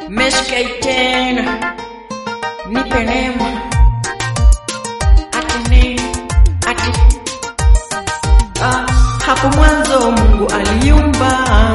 Meshkai tena nipe neema ati nini ati ah, hapo mwanzo Mungu aliumba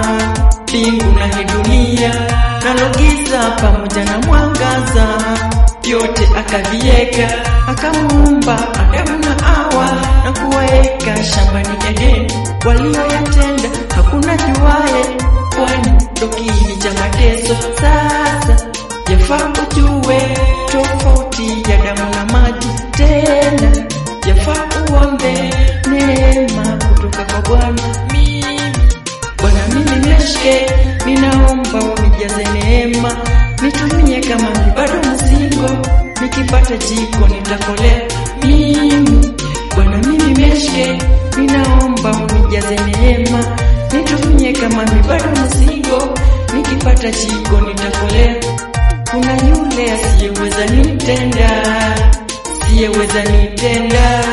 mbingu na hii dunia nalo giza pamoja na mwangaza vyote akavieka akamuumba Adamu na Hawa na kuwaeka shambani Edeni walioyatenda hakuna juaye kwani ndo kiini cha mateso sasa yafaa ujue tofauti ya damu na maji tena yafaa uombe neema kutoka kwa Bwana mimi Bwana mimi nishike ninaomba unijaze neema nitumie kama mi bado mzigo nikipata jiko nitakolea mimi Bwana mimi nishike ninaomba unijaze neema nitumie kama mi bado mzigo nikipata jiko nitakolea kuna yule asiyeweza nitenda siyeweza nitenda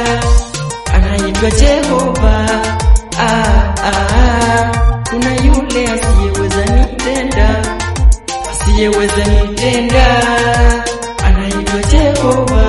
anaitwa Jehova ah, ah, ah. kuna yule asiyeweza nitenda asiyeweza nitenda anaitwa Jehova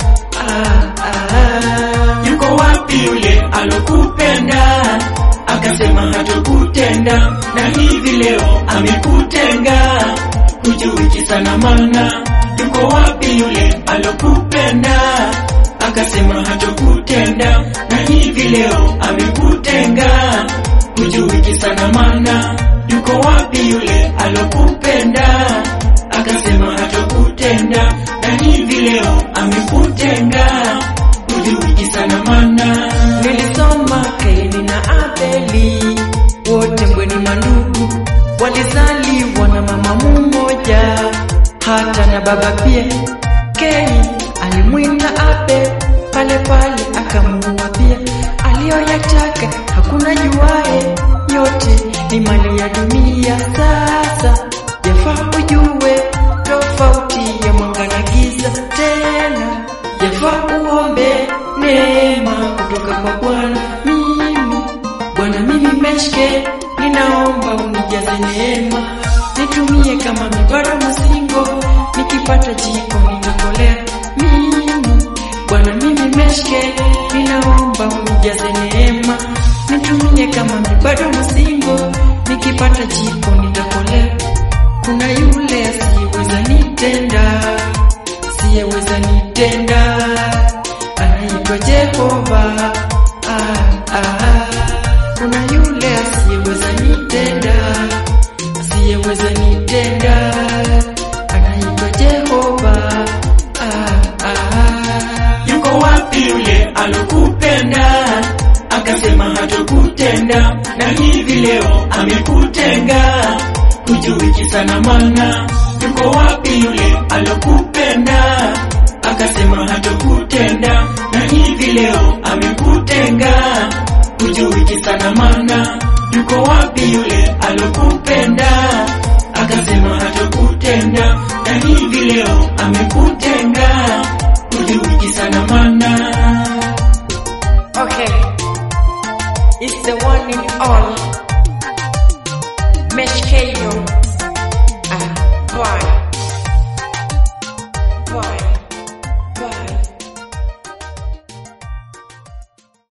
ah, ah, ah. yuko wapi yule alokupenda akasema hatokutenda na hivi leo amekutenga hujui kisa na maana yuko wapi yule alokupenda akasema hatokutenda na hivi leo amekutenga hujui kisa na maana yuko wapi yule alokupenda akasema hatokutenda na hivi leo amekutenga hujui kisa na maana Nilisoma Kaini na Abeli, wote mbweni mandugu, walizaliwa na mama mmoja, hata na baba pia. Kaini alimwinda Abel, pale pale akamuua pia. Aliyoyataka hakuna juae, yote ni mali ya dunia. Sasa yafaa ujue tofauti ya mwanga na giza, tena yafaa uombe neema kutoka kwa Bwana. Mimi Bwana, mimi Meshke, ninaomba unijaze neema, nitumie kama mibara msingo, nikipata jiko nitakolea. Mimi Bwana, mimi Meshke, ninaomba unijaze neema, nitumie kama mibara msingo, nikipata jiko nitakolea. Kuna yule asiyeweza nitenda, asiyeweza nitenda anaitwa Jehova. Ah, ah, kuna yule asiyeweza nitenda, asiyeweza nitenda, anaitwa Jehova. Ah, ah, yuko wapi yule alokupenda akasema hatokutenda na hivi leo amekutenga hujui kisa na maana yuko wapi yule alokupenda akasema hatokutenda na hivi leo amekutenga hujui kisa na maana yuko wapi yule alokupenda akasema hatokutenda na hivi leo amekutenga hujui kisa na maana okay. It's the one in all. Meshkeyo. Ah, boy.